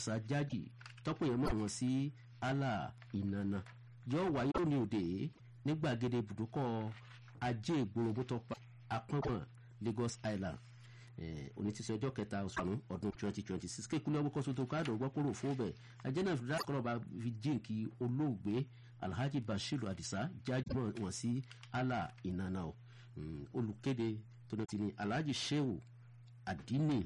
sajaji tọ́pọ̀ yẹn mọ̀ wọ́n sí allah ìnana yóò wáyé òní òde ní gbàgede ibùdókọ̀ ajé ìgboro mọ́tò apọ́npọ́n lagos island òní ti sọ ọjọ́ kẹta oṣù àrùn ọdún twenty twenty six kékulẹ̀ ọgbọ́n kọ́sọ́tò káàdọ̀ ọgbọ́n kúrò fún bẹ̀ ajẹ́nà ìfúdà kọ́lọ́ba fi jíǹkì olóògbé alhaji bashiru adisa jáde wọn sí allah ìnana o olùkéde tó ní ti ní alhaji shehu adini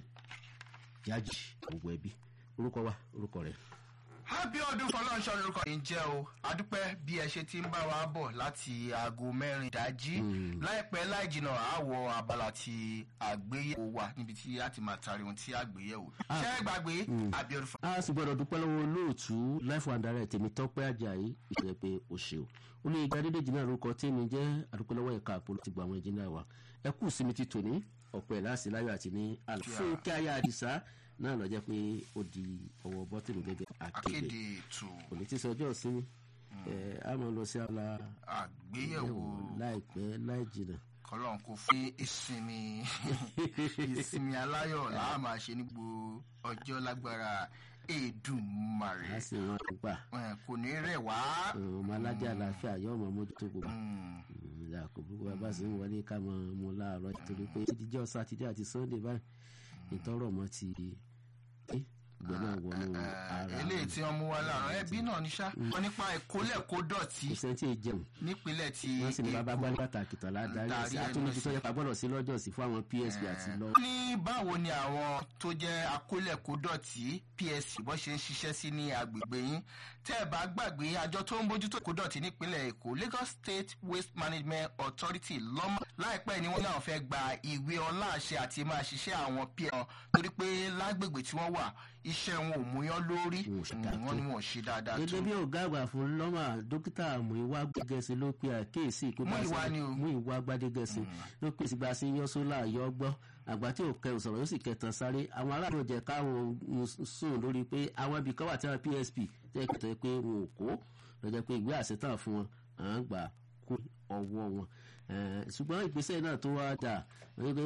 jáde gbogbo ẹbí orúkọ wa orúkọ rẹ abiodun fọlọ́nṣọ́ lórúkọ yìí ń jẹ́ o adúpẹ́ bí ẹ ṣe ti ń bá wa bọ̀ láti aago mẹ́rin ìdájí láìpẹ́ láì jìnnà àwọ̀ abala ti àgbéyẹ̀wò wa níbi tí a ti máa tari ohun tí àgbéyẹ̀wò ṣé ẹ gbàgbé abiodun fọlọ́nṣọ́. a sì gbọdọ̀ dúpẹ́ lọ́wọ́ olóòtú life and direct tèmi tọ́pẹ́ ajayi ìṣẹ̀lẹ̀ pé o ṣe o ó ní ìgbà dédé jìnnà lórúkọ tèmi jẹ́ àdúpẹ́ lọ́wọ́ ẹ̀ka àpòlọ́ ti gba àwọn ìjìnlẹ̀ wa ẹ kú sí mi ti tòní ọ̀pọ̀ ẹ̀ láàsì láyọ̀ àti ní àlùfáà ayé àdìsá náà lọ jẹ́ pé ó di ọwọ́ bọ́tìlù gẹ́gẹ́ akéde akéde ètò òní tí sọjọ́ ìsinmi a máa lọ sí ala àgbéyẹ̀wò láìpẹ́ láì jìnnà. kọlọ́n kò fún ìsinmi ìsinmi aláyọ̀ làá máa ṣe ní gbogbo ọjọ́ lágbára èdùmarè a sì wọn gbà Eh, kò ní rẹ̀ wá. ọmọ aládé àlàáfíà yóò máa mójútó gbogbo ìyá kò gbogbo bàbá sì ń wọlé ká mọ ọmọ láàárọ̀ torí pé ìdíjọ́ sátidé àti sunday báyìí ìtọ́rọ̀ mọ́ ti ìgbẹ́ náà wọnú ara eléyìí tí wọ́n mú wá láàárọ̀ ẹbí náà ní sá wọn nípa ìkólẹ̀ kó dọ̀tí kò sẹ́ńtì jẹun nípínlẹ̀ tí wọ́n sì ní bàbá gbálẹ́ pàtàkì tán ládàárí Darí sí ẹnu atúnibí tó sí. yẹ ká gbọ́dọ̀ sí lọ́jọ́ sí fún àwọn psp àti lọ. ní báwo ni àwọn tó jẹ́ akólẹ̀kódọ̀tí psc bó ṣe ń ṣiṣẹ́ sí ní agbègbè yín tẹ́ ẹ bá gbàgbé àjọ tó ń bójútó kódọ̀tí nípínlẹ̀ èkó lagos state waste management authority lọ́mọ láìpẹ́ ni wọ́n náà fẹ́ gba ìwé ọlá àṣẹ àti máa ṣiṣẹ́ àwọn psc torí pé lágbègbè tí wọ́n wà iṣẹ́ wọn ò múyán lórí Wọn ò ṣe dáa wọ́n tó. ní wọn ò ṣe dáadáa tó gẹ́gẹ́ bí ọ̀gá àgbà fún lọ́mà dókítà muiwa gbẹ́gẹ́sì ló pe àkíyèsí ìpín Múyìwá ni o. muiwa gbadégẹ́sì ló pèsè gba sí yọ sólà yọ gbọ́ àgbà tí ò kẹrù sọ̀rọ̀ yóò sì kẹtàn sáré àwọn aráàlú jẹ káwọn sùn lórí pé àwọn ibì kan wà tí wọn psp jẹ́ kẹtọ́ pé wọn ò kó lọ́jọ́ pé ìwé àṣetàn fún wọn à ń gbà kú ọwọ́ wọn Eh, ṣùgbọ́n ìgbésẹ̀ náà tó wá dà wípé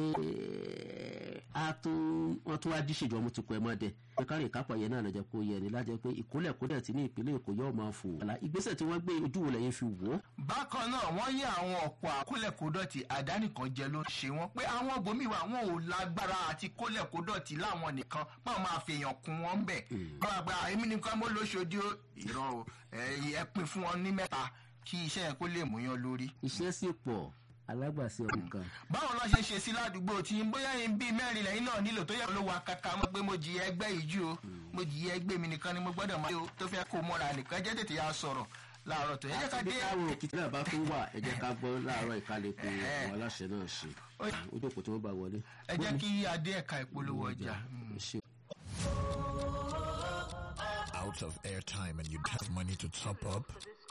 a tún wọ́n tún wá díṣèjọ́ mú tukọ̀ ẹ̀ mọ́ dẹ pé kárí ìkápọ̀ yẹn náà lọ́jọ́ kó yẹ ni lájẹ́ pé ìkólẹ̀ kódẹ̀ tí ní ìpínlẹ̀ èkó yóò máa fò àlà ìgbésẹ̀ tí wọ́n gbé ojú wo lẹ́yìn fi wò ó bákan náà wọ́n yí àwọn ọ̀pọ̀ àkólẹ̀kódọ̀tì àdánìkan jẹ ló ṣe wọ́n pé àwọn bòmí wa wọn ò lágbára àti kólẹ̀kódọ̀tì láwọn nìkan máa máa fèèyàn kún wọn bẹ̀ wọ́n àgbà èmi nìkan mo lóṣòdì ó ìrọ̀ o ẹ ẹ pin fún wọn ní mẹ́ta kí iṣẹ́ yẹn kó lè múyàn lórí. iṣẹ́ sì pọ̀ alágbàṣe ọ̀hún kan báwo lọ ṣe ṣe sí ládùúgbò tí bóyá yín bíi mẹ́rin lẹ́yìn náà nílò tó yẹ ló wa kàkà mọ́ pé mo jìyà ẹgbẹ́ yìí jù o mo jìyà ẹgbẹ́ mi nìkan ni mo gbọ́dọ̀ máa yọ tó fẹ́ kó mọ́ra nìkan jẹ́ tètè yà sọ̀rọ̀ láàárọ̀ tó yẹ jẹ́ ká àti bí dé káwọn òkìtì náà bá tún wà ẹ jẹ́ ká gbọ́ láàárọ̀ ìkálẹ̀kùn àwọn aláṣẹ náà ṣe ojú òpó tí wọ́n bá wọlé. ẹ jẹ́ kí adé ẹ̀ka ìpolówó ọjà. ṣe out of airtime and you have money to top up,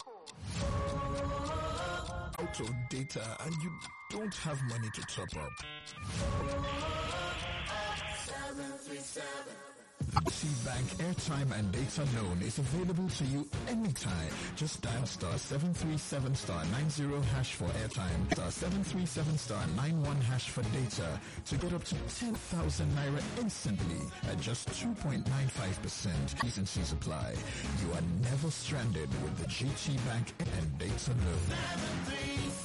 out of data and you don't have money to top up. The Bank airtime and data loan is available to you anytime. Just dial star 737 star 90 hash for airtime, star 737 star 91 hash for data to get up to 10,000 naira instantly at just 2.95%. T's and C's apply. You are never stranded with the GT Bank and data loan.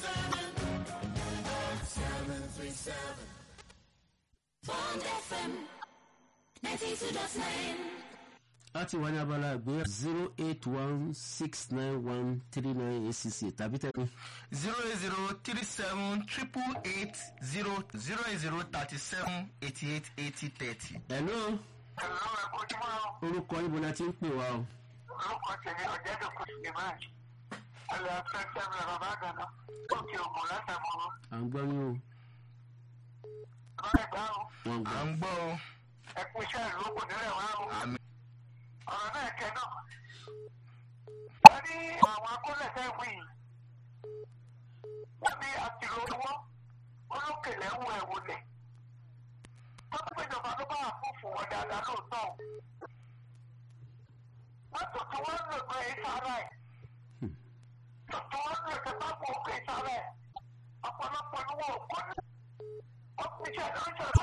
Bond FM 92.9. láti wà ní abala àgbé zero eight one six nine one three nine eight six eight tàbí tẹ̀lé zero eight zero three seven triple eight zero zero eight zero thirty seven eighty eight eighty thirty. hello Ẹ̀rọ ẹ̀kọ́júmọ́ orúkọ ibo la ti ń pè wá o orúkọ tèmi ọ̀jẹ̀dọ̀kọ̀ Suleiman. Ẹ̀rọ afẹ́fẹ́ mi bàbá àgànà òkè ògùn látàmúrú. à ń gbọ́ yín o Báyìí bá o, wọ́n à gbọ́ ń gbọ́ o. ẹ̀kú iṣẹ́ ìlú kò nílẹ̀ wá o. àmì Ọ̀rọ̀ náà kẹ́ náà. Wọ́n ní àwọn akólẹ̀fẹ́ wí yìí. Wọ́n ní àtìlò owó olókèlè ń wọ ẹ̀wò lẹ̀. Wọ́n tún péjọba ló bá àfúfù wọn dáadáa lóòótọ́ o. Wọ́n tún tí wọ́n ń lò pé ìsára ẹ̀. Tuntun wọ́n ń lò pé pápá òkè ìsára ẹ̀. Ọ̀pọ̀lọpọ̀ ni wọn ò kọ́ ní. Wọ́n ti ṣe àdáńṣe